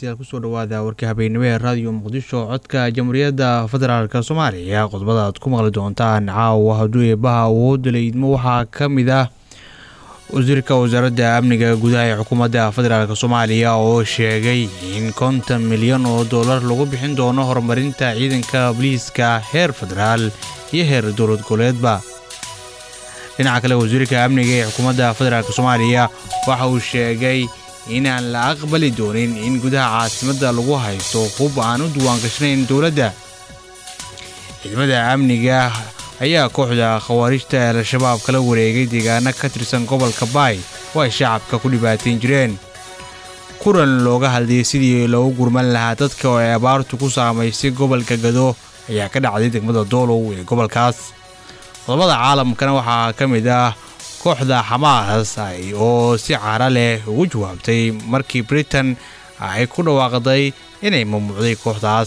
dhegeystayaal kusoo dhawaada warka habeenimo ee raadiyo muqdisho codka jamhuuriyadda federaalk soomaaliya qodobada aad ku maqli doontaan caawa hadduu eebaha awoodda laydmo waxaa ka mid ah wasiirka wasaaradda amniga gudaha ee xukuumadda federaalk soomaaliya oo sheegay in konton milyan oo dollar lagu bixin doono horumarinta ciidanka booliiska heer federaal iyo heer dowlad goboleedba dhinaca kale wasiirka amniga ee xukuumadda federaalk soomaaliya waxa uu sheegay inaan la aqbali doonin in gudaha caasimadda lagu haysto hub aan u diwaangashnayn dowladda ciidamada amniga ayaa kooxda khawaarijta ee al-shabaab kala wareegay deegaano ka tirsan gobolka baay oo ay shacabka ku dhibaatain jireen kulan looga hadlayay sidii loogu gurman lahaa dadka oo ay abaartu ku saamaysay gobolka gado ayaa ka dhacday degmada doolow ee gobolkaas qodobada caalamkana waxaa ka mid ah kooxda xamaas oo si cara leh ugu jawaabtay markii britain ay ku dhawaaqday inay mamnuucday kooxdaas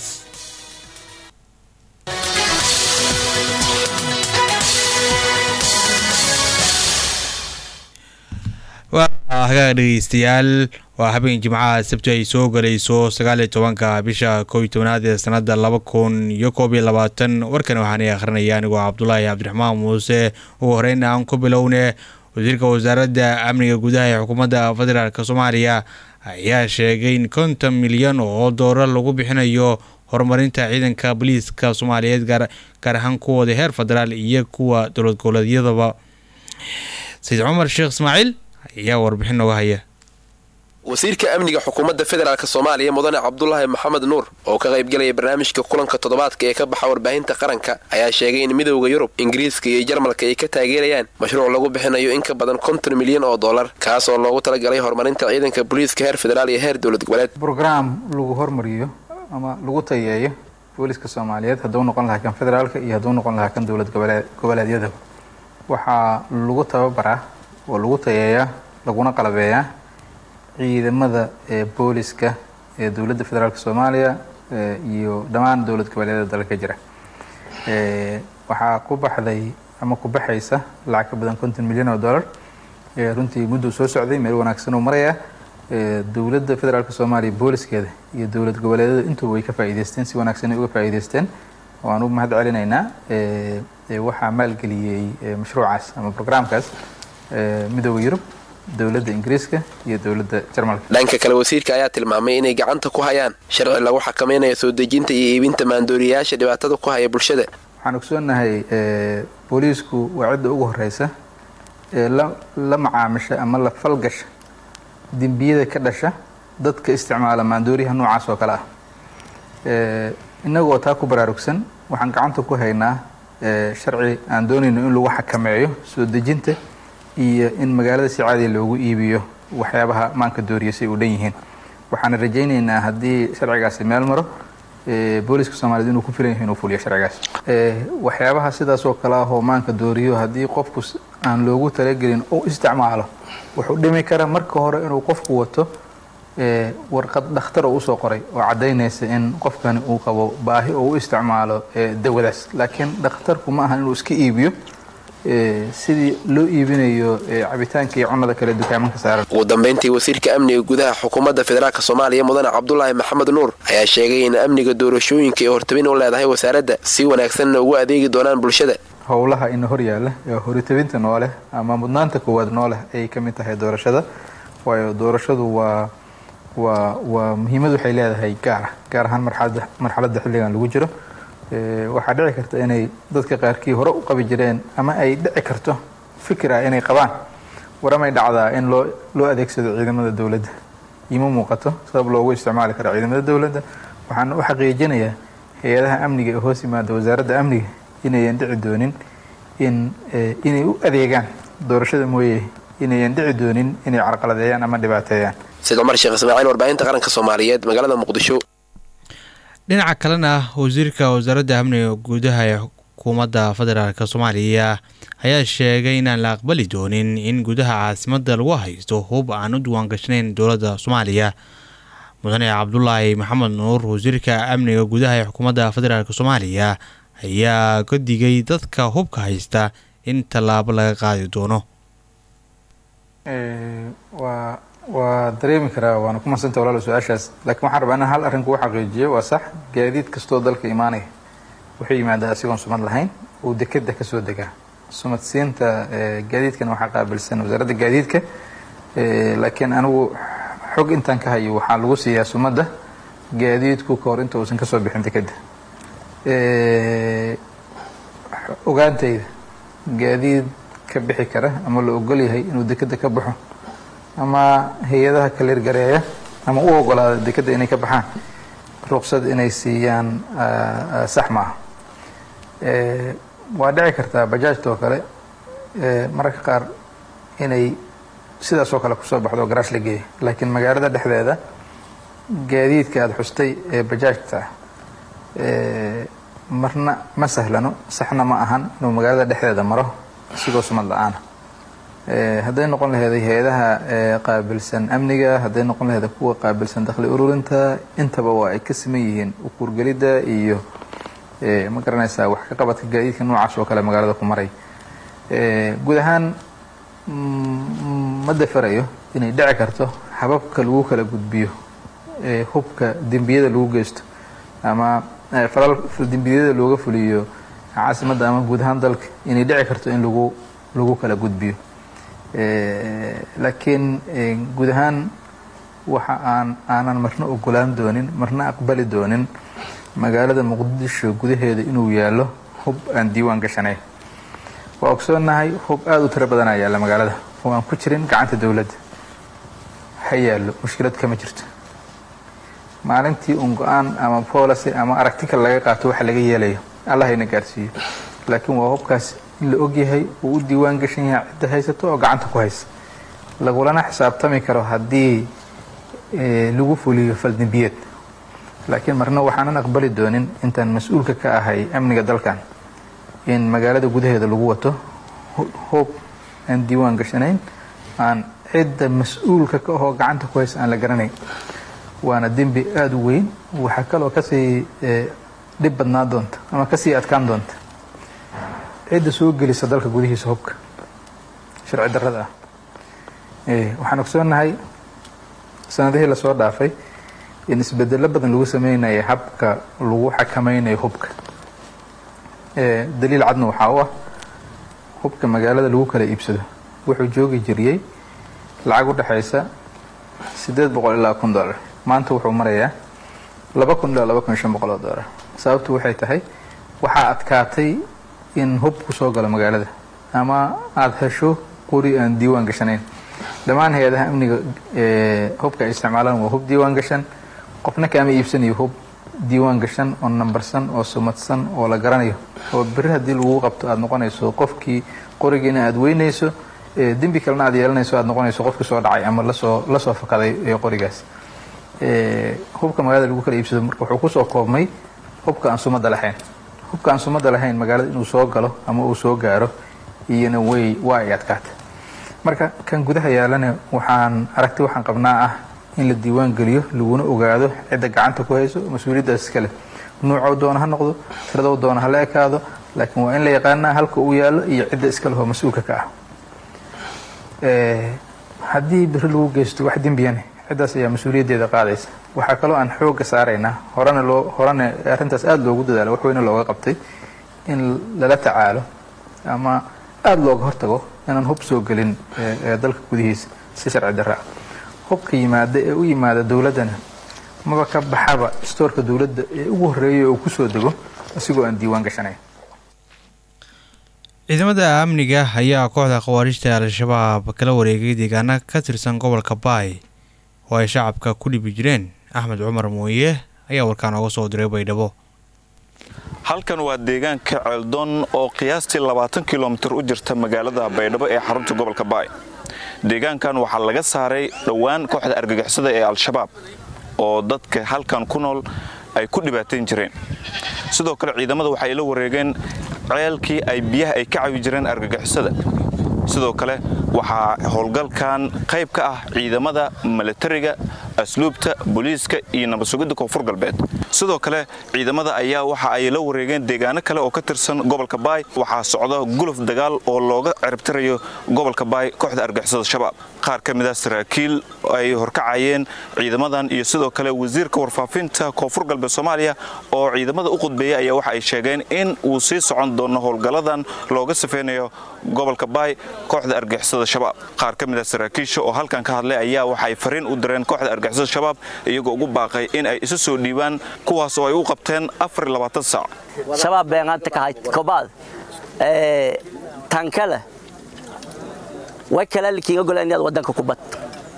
hagaag dhegeystayaal waa habeen jimcaha sabti ay soo galayso sagaaliyo tobanka bisha kow iyo tobanaad ee sanada laba kun iyo koob iyo labaatan warkan waxaanay akhrinaya anigoo cabdulaahi cabdiraxmaan muuse ugu horeyna aan ku bilowne wasiirka wasaaradda amniga gudaha ee xukuumadda federaalk soomaaliya ayaa sheegay in konton milyan oo doolar lagu bixinayo horumarinta ciidanka booliiska soomaaliyeed gaar ahaan kuwooda heer federaal iyo kuwa dowlad goboleedyadaba sayid cumar sheekh ismaaciil ayaa warbixin nooga haya wasiirka amniga xukuumadda federaalk soomaaliya mudane cabdulaahi maxamed nuur oo ka qaybgelaya barnaamijka kulanka toddobaadka ee ka baxa warbaahinta qaranka ayaa sheegay in midowda yurub ingiriiska iyo jarmalka ay ka taageerayaan mashruuc lagu bixinayo in ka badan konton milyan oo dollar kaas oo loogu talagalay horumarinta ciidanka booliiska heer federaal iyo heer dowlad goboleed brograam lagu hormariyo ama lagu tayeeyo booliiska soomaaliyeed hadduu noqon lahaa kan federaalka iyo hadduu noqon lahaa kan dowlad goboleedyadaba waxaa lagu tababaraa oo lagu tayeeyaa laguna qalabeeyaa ciidamada ee booliska ee dowladda federaalk soomaaliya iyo dhammaan dowlad goboleedyada dalka jira waxaa ku baxday ama ku baxaysa lacag ka badan konton milyan oo dollar runtii mudduu soo socday meel wanaagsan uu marayaa dowladda federaalk soomaaliya booliskeeda iyo dowlad goboleedyada intuba way ka faa'iideysteen si wanaagsan ay uga faa'iideysteen waan u mahad celinaynaa waxaa maalgeliyey mashruucaas ama brograamkaas midooda yurub dowladda ingiriiska iyo dowladda jarmalka dhanka kale wasiirka ayaa tilmaamay inay gacanta ku hayaan sharci lagu xakamaynayo soo dejinta iyo iibinta maandooriyayaasha dhibaatada ku haya bulshada waxaan ogsoonnahay booliisku waa cidda ugu horeysa ee la macaamisha ama la falgasha dembiyada ka dhasha dadka isticmaala maandooriyaha noocaas oo kale ah innagoo taa ku baraarugsan waxaan gacanta ku haynaa sharci aan doonayno in lagu xakameeyo soo dejinta iyo in magaalada si caadiya loogu iibiyo waxyaabaha maanka dooriya si ay u dhan yihiin waxaana rajaynaynaa haddii sharcigaasi meel maro booliiska soomaaliyed inuu ku filan yahay inuu fuliyo sharcigaas waxyaabaha sidaas oo kale ah oo maanka dooriyo haddii qofku aan loogu talagelin uu isticmaalo wuxuu dhimi karaa marka hore inuu qofku wato warqad dhakhtar oo usoo qoray oo caddaynaysa in qofkani uu qabo baahi oo u isticmaalo dawadaas laakiin dhakhtarku ma aha inuu iska iibiyo sidii loo iibinayo cabitaanka iyo cunada kale dukaamanka saaran ugu dambayntii wasiirka amniga gudaha xukuumadda federaalk soomaaliya mudane cabdulaahi maxamed nuur ayaa sheegay in amniga doorashooyinka ee hortabin u leedahay wasaaradda si wanaagsanna ugu adeegi doonaan bulshada howlaha ina hor yaalla ee horitabinta nooleh ama mudnaanta koowaad nooleh ayay ka mid tahay doorashada waayo doorashadu waa waa waa muhiimad waxay leedahay gaara gaar ahaan marxalada marxaladda xilligan lagu jiro waxaa dhici karta inay dadka qaarkii hore u qabi jireen ama ay dhici karto fikir ah inay qabaan waramay dhacdaa in loo loo adeegsado ciidamada dowladda ima muuqato sabab loogu isticmaali karo ciidamada dowladda waxaan u xaqiijinayaa hay-adaha amniga ee hoos yimaada wasaaradda amniga inayan dhici doonin in inay u adeegaan doorashada mooye inayan dhici doonin inay carqaladeeyaan ama dhibaateeyaan sayid cumar sheekh ismaaciil warbaahinta qaranka soomaaliyeed magaalada muqdisho dhinaca kalena wasiirka wasaaradda amniga gudaha ee xukuumadda federaalk soomaaliya ayaa sheegay inaan la aqbali doonin in gudaha caasimadda lagu haysto hub aan u diwaangashnayn dowladda soomaaliya mudane cabdulaahi maxamed nuur wasiirka amniga gudaha ee xukuumadda federaalk soomaaliya ayaa ka digay dadka hubka haysta in tallaabo laga qaadi doono waa waa dareemi karaa waana ku madsanta walaalo su-aashaas laakiin waxaan rabaa inaan hal arrin kugu xaqiijiyo waa sax gaadiid kastoo dalka imaanaya wuxuu yimaadaa asigoon sumad lahayn uu dekeda ka soo degaa sumad siinta gaadiidkana waxaa qaabilsan wasaaradda gaadiidka laakiin anigu xog intaan ka hayo waxaa lagu siiyaa sumadda gaadiidku ka hor inta uusan kasoo bixin dekeda ogaantayda gaadiid ka bixi kara ama la ogol yahay inuu dekeda ka baxo ama hay-adaha kaleergareeya ama u ogolaada dekeda inay ka baxaan ruqsad inay siiyaan sax ma aha waa dhici kartaa bajaajta oo kale mararka qaar inay sidaas oo kale kusoo baxdo oo garaash la geeya laakiin magaalada dhexdeeda gaadiidka aada xustay ee bajaajta marna ma sahlano saxna ma ahan inuu magaalada dhexdeeda maro isigoo sumad la-aana hadday noqon laheeday hay-adaha qaabilsan amniga hadday noqon laheeda kuwa qaabilsan dakhli ururinta intaba waa ay ka siman yihiin ukuurgelidda iyo ma garanaysaa wax ka qabadka gaadiidka noocaas oo kale magaalada ku maray guud ahaan ma dafarayo inay dhici karto hababka lagu kala gudbiyo hubka dembiyada lagu geysto ama falal dembiyada looga fuliyo caasimadda ama guud ahaan dalka inay dhici karto in lagu lagu kala gudbiyo laakiin guud ahaan waxa aan aanan marna ogolaan doonin marna aqbali doonin magaalada muqdisho gudaheeda inuu yaallo hub aan diiwaan gashanayn waa ogsoonnahay hub aada u tiro badanaa yaalla magaalada oo aan ku jirin gacanta dowladda ha yaallo mushkilad kama jirto maalintii un go-aan ama policy ama aragtikal laga qaato waxa laga yeelayo allah hayna gaarsiiyo laakiin waa hubkaas in la ogyahay uu u diiwaan gashan yahay cidda haysato oo gacanta ku haysa lagulana xisaabtami karo haddii lagu fuliyo faldembiyeed laakiin marna waxaanan aqbali doonin intaan mas-uulka ka ahay amniga dalkan in magaalada gudaheeda lagu wato hoob aan diiwaan gashanayn aan cidda mas-uulka ka ahoo gacanta ku haysa aan la garanayn waana dembi aada u weyn waxaa kaloo kasii dhib badnaa doonta ama kasii adkaan doonta cidda soo gelisa dalka gudihiisa hubka sharci darrada ah waxaan ogsoonnahay sanadihii lasoo dhaafay in isbedelo badan lagu sameynaya habka lagu xakameynayo hubka daliil cadna waxaa u ah hubka magaalada lagu kala iibsado wuxuu joogi jiriyey lacag u dhexaysa siddeed boqol ilaa kun dollar maanta wuxuu marayaa laba kun ilaa laba kun iyo shan boqol oo dollar sababtu waxay tahay waxaa adkaatay in hub ku soo galo magaalada ama aada hesho qori aan diiwaan gashanayn dhammaan hay-adaha amniga hubka ay isticmaalaan waa hub diiwaan gashan qofna kaama iibsanayo hub diiwaan gashan oo nambarsan oo sumadsan oo la garanayo oo beri haddii lagu qabto aada noqonayso qofkii qorigiina aada weynayso dembi kalena aad yeelanayso aada noqonayso qofkii soo dhacay ama lasoo lasoo fakaday qorigaas hubka magaalada lagu kala iibsado marka wuxuu kusoo koobmay hubka aan sumadda lahayn hubka aan sumadda lahayn magaalada inuu soo galo ama uu soo gaaro iyona way waa ay adkaata marka kan gudaha yaalana waxaan aragti waxaan qabnaa ah in la diiwaan geliyo laguna ogaado cidda gacanta ku hayso mas-uuliyaddaas iskale nuucou doona ha noqdo tiradou doona ha la ekaado laakiin waa in la yaqaanaa halka uu yaallo iyo cidda iskale oo mas-uulka ka ah haddii beri lagu geysto wax dembiyane ciddaas ayaa mas-uuliyaddeeda qaadaysa waxaa kaloo aan xoogga saaraynaa horena loo horena arrintaas aada loogu dadaalo wax weyne looga qabtay in lala tacaalo ama aada looga hortago inaan hub soo gelin dalka gudihiisa si sharci darra ah hubka yimaada ee u yimaada dowladdana maba ka baxaba stoorka dowladda ee ugu horreeya oo kusoo dego isigoo aan diiwaan gashanayn ciidamada amniga ayaa kooxda khawaarijta al-shabaab kala wareegay deegaana ka tirsan gobolka baay oo ay shacabka ku dhibi jireen axmed cumar mooye ayaa warkaan ooga soo diray baydhabo halkan waa deegaanka ceeldoon oo qiyaastii labaatan kilomitir u jirta magaalada baydhabo ee xarunta gobolka baay deegaankan waxaa laga saaray dhowaan kooxda argagixisada ee al-shabaab oo dadka halkan ku nool ay ku dhibaatayn jireen sidoo kale ciidamada waxay la wareegeen ceelkii ay biyaha ay ka cawi jireen argagixisada sidoo kale waxaa howlgalkan qayb ka ah ciidamada milatariga asluubta booliiska iyo nabad sugidda koonfur galbeed sidoo kale ciidamada ayaa waxa ay la wareegeen deegaano kale oo ka tirsan gobolka baay waxaa socda guluf dagaal oo looga ciribtirayo gobolka baay kooxda argixisada shabaab qaar ka mid a saraakiil ay horkacayeen ciidamadan iyo sidoo kale wasiirka warfaafinta koonfur galbeed soomaaliya oo ciidamada u qudbeeyay ayaa waxa ay sheegeen in uu sii socon doono howlgalladan looga safeynayo gobolka baay kooxda argixisada shabaab qaar ka mid a saraakiisha oo halkan ka hadlay ayaa waxay fariin u direen kooxda argixisada shabaab iyagoo ugu baaqay in ay isu soo dhiibaan kuwaas oo ay u qabteen saac shabaab beeqaanta kahay kobaad ee tankala way kala likiin ogol inaad wadanka ku bad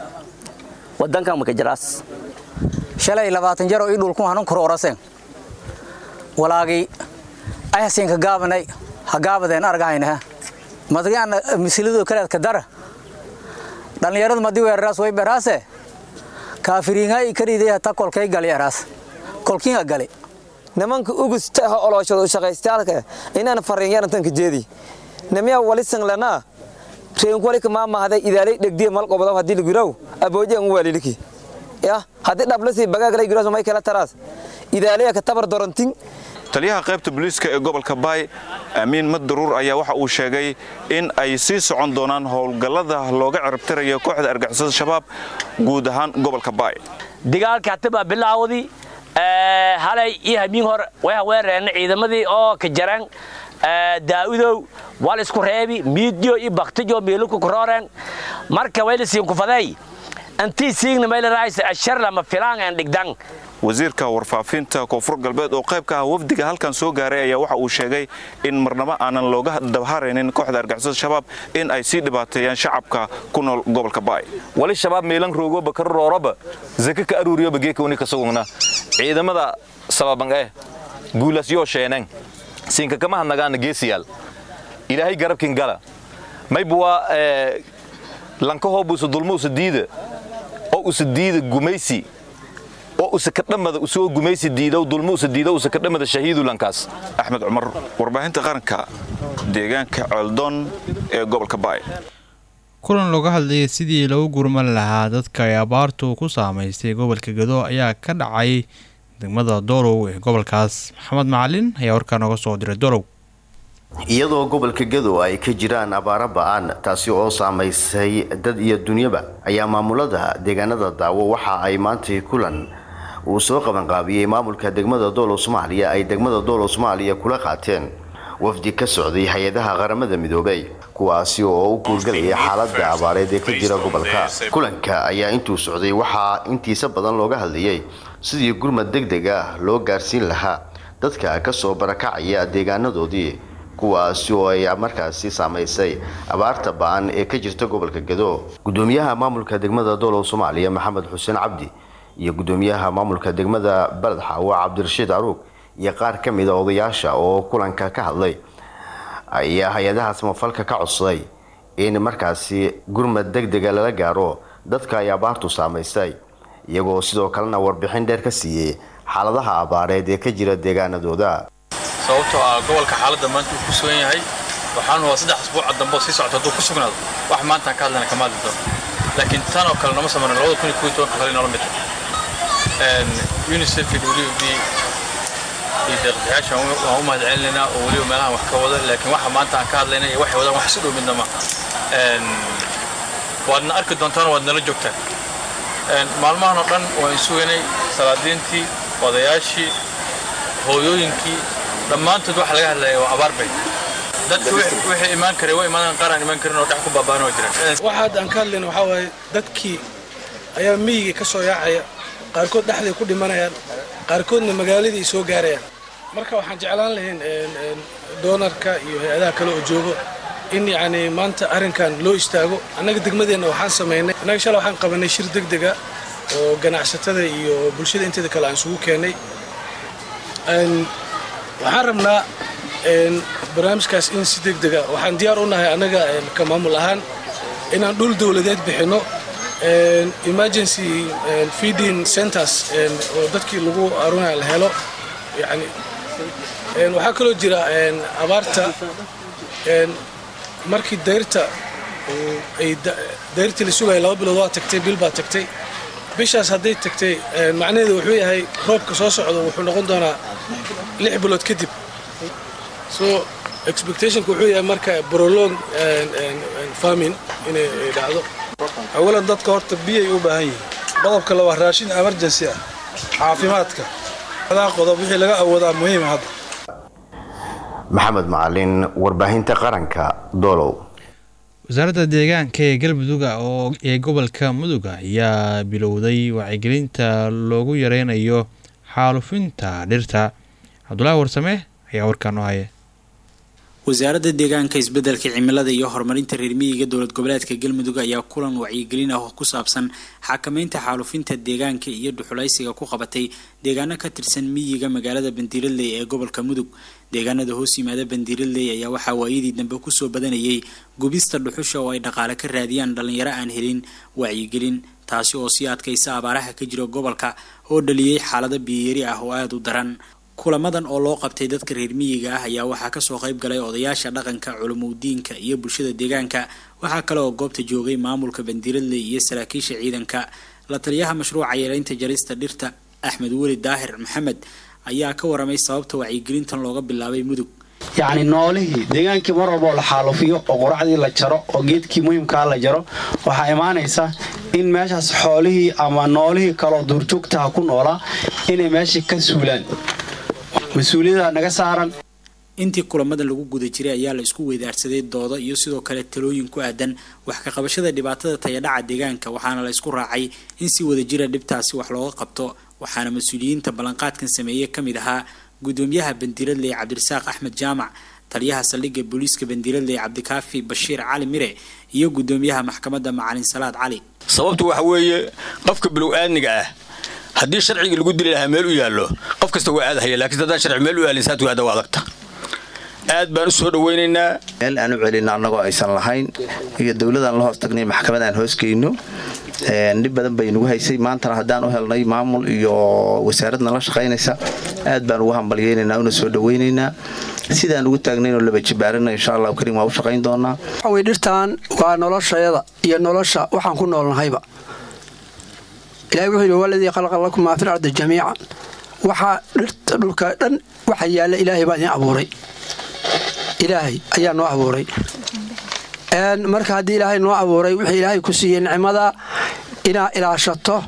wadanka ma ka jiraas shalay labaatan jar oo ii dhulku hanan koro oraseen walaagii ayasin ka gaabanay ha gaabadeen argahayna madgaan misiladu kale ka dara dhalinyaradu madi weeraraas way beraase kaafiriinga i kariiday hata kolkay gali eraas kolkiinga gali nimanka ugusta ha olooshada u shaqaystaalka inaan fariinyarantanka jeedi namiya walisan lanaa reenkwalika maamahday idaalay dhegdiya malqobadaw haddii laguraw abooje an waaliliki ya haddii dhablasi bagaagalay guraas may kala taraas idaalaya ka tabar dorantin taliyaha qaybta booliiska ee gobolka baay amiin maddaruur ayaa waxa uu sheegay in ay sii socon doonaan howlgallada looga ciribtirayo kooxda argixisada shabaab guud ahaan gobolka baay dagaalka hataba bilaawdi halay iyo hamiin hor way weerareen ciidamadii oo ka jaran daa'udow wal isku reebi miidyo iyo baktijo meeluku kurooreen marka way la siin kufaday antii siigna mayla raaysa ashar lama filaan aan dhigdan wasiirka warfaafinta koonfur galbeed oo qayb ka ah wafdiga halkan soo gaaray ayaa waxa uu sheegay in marnabo aanan looga dabharaynin kooxda argixisada shabaab in ay sii dhibaateeyaan shacabka ku nool gobolka baay wali shabaab meelan roogoba karooroba zaka ka aruuriyoba geekawni kasugugna ciidamada sababan eh guulasyoo sheeneen siinka kama hadnagaana geesiyaal ilaahay garabkin gala maybuwa lankahoobuusa dulmo usa diida oo usa diida gumaysi oo usa kadhamada usoo gumaysi diidow dulmo usa diidow usa kadhamada shahiidu lankaas axmed cumar warbaahinta qaranka deegaanka ceeldoon ee gobolka baay kulan looga hadlayay sidii lagu gurman lahaa dadka ay abaartu ku saamaystay gobolka gado ayaa ka dhacay degmada doolow ee gobolkaas maxamed macalin ayaa warkaa nooga soo diray doolow iyadoo gobolka gado ay ka jiraan abaaro ba-aan taasi oo saamaysay dad iyo dunyaba ayaa maamulada deegaanada daawo waxa ay maantay kulan uu soo qabanqaabiyey maamulka degmada doolow soomaaliya ay degmada doolow soomaaliya kula qaateen wafdi ka socday hay-adaha qaramada midoobay kuwaasi oo u guulgalaya xaalada abaareed ee ka jira gobolka kulanka ayaa intuu socday waxaa intiisa badan looga hadlayay sidii gurmad deg deg ah loo gaarsiin lahaa dadka kasoo barakacaya deegaanadoodii kuwaasi oo ay markaasi saamaysay abaarta ba-an ee ka jirta gobolka gado gudoomiyaha maamulka degmada doolow soomaaliya maxamed xuseen cabdi iyo gudoomiyaha maamulka degmada baled xaawo cabdirashiid aruug iyo qaar ka mida odayaasha oo kulanka ka hadlay ayaa hay-adaha samafalka ka codsaday in markaasi gurmad deg dega lala gaaro dadka ay abaartu saamaysay iyagoo sidoo kalena warbixin dheer ka siiyey xaaladaha abaareed ee ka jira deegaanadooda sababtoo ah gobolka xaaladda maanta uu ku sugan yahay waxaan waa saddex asbuuca dambe oo sii socota hadduu ku sugnaado wax maantaan ka hadlayna kama hadli doono laakiin tan oo kale nama samarin labada kun iyo kow iyo tobanka kale noola mid unicef iyo w b iyo deeqbixiyaasha waan u mahad celinaynaa oo weliba meelahan wax ka wada laakiin waxa maanta aan ka hadlayna iyo waxay wadaan wax si dhow midna ma waadna arki doontaan waad nala joogtaan maalmahan oo dhan waan sugaynay salaadiintii odayaashii hooyooyinkii dhammaantood waxa laga hadlaya waa abaar bay dadka wixii imaan karay waa imaadaan qaar aan imaan karin oo dhex ku baabaan oo jiraan waxa hadda aan ka hadlayna waxaa waaye dadkii ayaa miyigii ka soo yaacaya qaarkood dhexday ku dhimanayaan qaarkoodna magaaladii soo gaarayaan marka waxaan jeclaan lahayn doonarka iyo hay-adaha kale oo joogo in yacni maanta arrinkan loo istaago annaga degmadeenna waxaan samaynay annaga shalay waxaan qabanay shir deg dega oo ganacsatada iyo bulshada inteeda kale aan isugu keennay waxaan rabnaa barnaamijkaas in si deg dega waxaan diyaar u nahay annaga ka maamul ahaan inaan dhul dowladeed bixinno emergency feeding centers oo dadkii lagu arunaya la helo yani waxaa kaloo jira abaarta markii dayrta ay dayrtii la sugaya laba bilood waa tagtay bil baa tagtay bishaas hadday tagtay macnaheedu wuxuu yahay roobka soo socdo wuxuu noqon doonaa lix bilood kadib so expectationka wuxuu yahay marka prolong farming inay dhacdo awalan dadka horta biyay u baahan yihiin qodobka laba raashin emergency ah caafimaadka adaa qodob wixii laga awoodaa muhiima hadda maxamed macalin warbaahinta qaranka doolow wasaaradda deegaanka ee galmudug oo ee gobolka mudug ayaa bilowday wacyigelinta loogu yareynayo xaalufinta dhirta cabdulaahi warsame ayaa warkaan u haya wasaaradda deegaanka isbeddelka cimilada iyo horumarinta reer miyiga dowlad goboleedka galmudug ayaa kulan wacyigelin ah oo ku saabsan xakameynta xaalufinta deegaanka iyo dhuxulaysiga ku qabatay deegaano ka tirsan miyiga magaalada bandiiradley ee gobolka mudug deegaanada hoos yimaada bandiiradley ayaa waxaa waayadii dambe kusoo badanayay gubista dhuxusha oo ay dhaqaale ka raadiyaan dhallinyaro aan helin wacyigelin taasi oo sii adkaysa abaaraha ka jira gobolka oo dhaliyey xaalado biyiyari ah oo aada u daran kulamadan oo loo qabtay dadka reer miyiga ah ayaa waxaa kasoo qayb galay odayaasha dhaqanka culumudiinka iyo bulshada deegaanka waxaa kale oo goobta joogay maamulka bandiiradley iyo saraakiisha ciidanka la taliyaha mashruuca yareynta jarista dhirta axmed weli daahir maxamed ayaa ka waramay sababta wacyigelintan looga bilaabay mudug yacni noolihii deegaankii mar walba oo la xaalufiyo oo quracdii la jaro oo geedkii muhiimkaa la jaro waxaa imaanaysa in meeshaas xoolihii ama noolihii kaloo duurjoogtaha ku noolaa inay meeshii ka suulaan mas-uuliyada naga saaran intii kulamada lagu guda jiray ayaa la isku weydaarsaday doodo iyo sidoo kale talooyin ku aadan wax ka qabashada dhibaatada tayadhaca deegaanka waxaana la isku raacay in si wadajira dhibtaasi wax looga qabto waxaana mas-uuliyiinta ballanqaadkan sameeyey ka mid ahaa gudoomiyaha bandiiradley cabdirasaaq axmed jaamac taliyaha saldhigga booliiska bandiiradley cabdikaafi bashiir cali mire iyo gudoomiyaha maxkamadda macalin salaad cali sababtu waxa weeye qofka bilow-aadniga ah haddii sharcigii lagu dili lahaa meel u yaallo qof kasta waa aadahaya lakiin haddaan sharci meel u yaalin saad waada waa adagta aad baan u soo dhawaynaynaa meel aan u celino annagoo aysan lahayn iyo dowladaan la hoos tagnay maxkamad aan hoosgeyno dhib badan bay nagu haysay maantana haddaan u helnay maamul iyo wasaaradna la shaqaynaysa aad baan ugu hambalyeynaynaa una soo dhawaynaynaa sidaan ugu taagnaynoo laba jibaarina insha allahu kariim waa u shaqayn doonaa waxawey dhirtaan waa noloshayada iyo nolosha waxaan ku noolnahayba ilahay wuxuu yidhi waladii khalaqa lakum maa fil ardi jamiican waxaa dhirta dhulka dhan waxa yaalla ilaahay baa idin abuuray ilaahay ayaa noo abuuray marka haddii ilaahay noo abuuray wixii ilaahay ku siiyey nicmada inaad ilaashato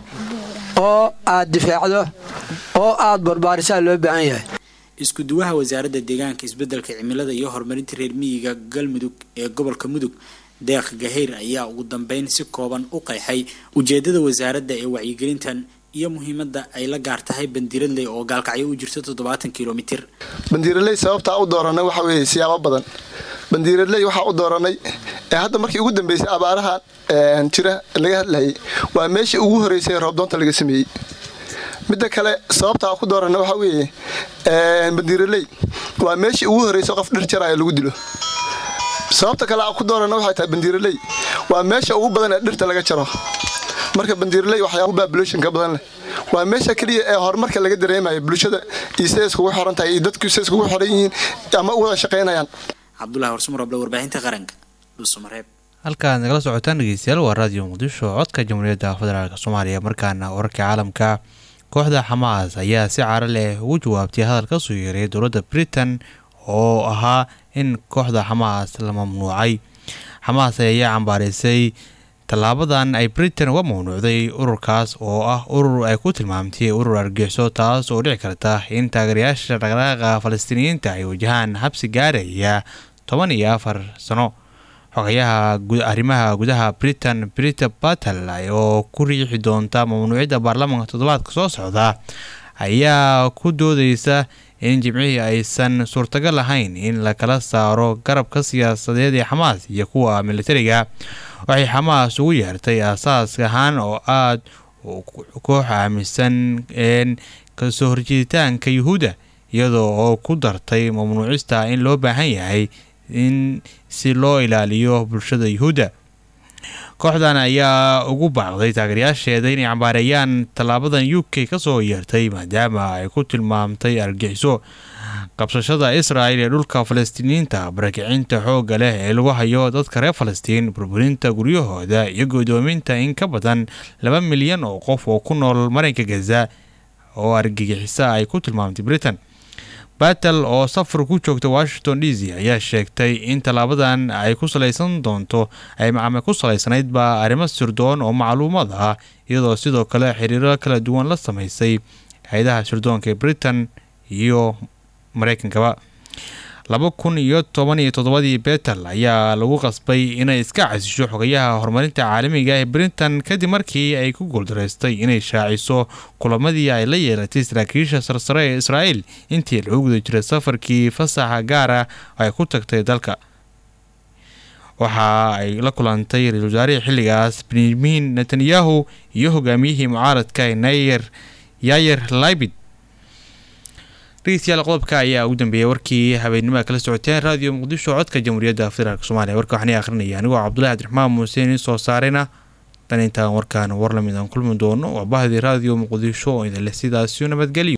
oo aad difaacdo oo aad barbaarisaa loo baahan yahay isku duwaha wasaaradda deegaanka isbeddelka cimilada iyo horumarinta reer miyiga galmudug ee gobolka mudug deeq gaheyr ayaa ugu dambeyn si kooban u qeexay ujeedada wasaaradda ee wacyigelintan iyo muhiimadda ay la gaar tahay bandiiradley oo gaalkacyo u jirto toddobaatan kilomitir bandiiradley sababtaa u dooranay waxa weeye siyaabo badan bandiiradley waxaa u dooranay ee hadda markii ugu dambeysay abaaraha jira laga hadlayay waa meeshii ugu horeysay roobdoonta laga sameeyey midda kale sababtaa ku dooranay waxaa weeye bandiiradley waa meeshii ugu horeysay qof dhir jaraya lagu dilo sababta kale aan ku doorana waxay tahay bandiiraley waa meesha ugu badan ee dhirta laga jaro marka bandiiraley waxyaaba baabuloshinka badan leh waa meesha keliya ee horumarka laga dareemayo bulshada iyo siday iskugu xiran tahay iyo dadku siday iskugu xiran yihiin ama u wada shaqaynayaan cabdulahi horsumarable warbaahinta qaranka dhuusamareeb halkaad nagala socotaan dhegeystayaal waa raadiyo muqdisho codka jamhuuriyadda federaalk soomaaliya markaana wararka caalamka kooxda xamaas ayaa si caro leh ugu jawaabtay hadal ka soo yeeray dowladda britain oo ahaa in kooxda xamaas la mamnuucay xamaas ayaa cambaaraysay tallaabadan ay britain uga mamnuucday ururkaas oo ah urur ay ku tilmaamtay urur argixisoo taas oo dhici karta in taageerayaasha dhaqdhaqaaqa falastiiniyiinta ay wajahaan xabsi gaaraya toban iyo afar sano xogayaha arrimaha gudaha britain brita batel oo ku riixi doonta mamnuucidda baarlamaanka toddobaadka soo socda ayaa ku doodeysa in jimcihii aysan suurtagal lahayn in la kala saaro garabka siyaasadeed ee xamaas iyo kuwa militariga waxay xamaas ugu yeertay asaas ahaan oo aada koox aaminsan kasoo horjeeditaanka yuhuudda iyadoo oo ku dartay mamnuucista in loo baahan yahay in si loo ilaaliyo bulshada yuhuudda kooxdan ayaa ugu baaqday taageerayaasheeda inay cambaareeyaan tallaabadan u k kasoo yeertay maadaama ay ku tilmaamtay argixiso qabsashada israa'il ee dhulka falastiiniyiinta barakicinta xoogga leh ee lagu hayo dadka reer falastiin burburinta guryahooda iyo godoominta in ka badan laba milyan oo qof oo ku nool marinka gaza oo argagixisa ay ku tilmaamtay britain batel oo safar ku joogta washington d c ayaa sheegtay in tallaabadan ay ku salaysan doonto ay macame ku salaysanaydba arrimo sirdoon oo macluumad ah iyadoo sidoo kale xiriiro kala duwan la sameysay hay-adaha sirdoonka ee britain iyo mareykankaba laba kun iyo toban iyo toddobadii betel ayaa lagu qasbay inay iska casisho xogayaha horumarinta caalamiga ee britain kadib markii ay ku guuldaraystay inay shaaciso kulamadii ay la yeelatay saraakiisha sarsare ee israa'iil intii lagu guda jiray safarkii fasaxa gaara ay ku tagtay dalka waxa ay la kulantay ra-isul wasaarihii xilligaas benyamin netanyahu iyo hogaamiyihii mucaaradka nayer yayer laibid dhegeystayaal qodobka ayaa ugu dambeeyay warkii habeennimada kala socoteen raadiyo muqdisho codka jamhuuriyadda federaalk soomaaliya warka waxaan akhrinaya anigoo cabdulahi cabdiraxmaan muuse in soo saarayna tan intaan warkaan war lamid aan kulmi doono waa bahdii raadiyo muqdisho oo idin leh sidaasiyo nabadgelyo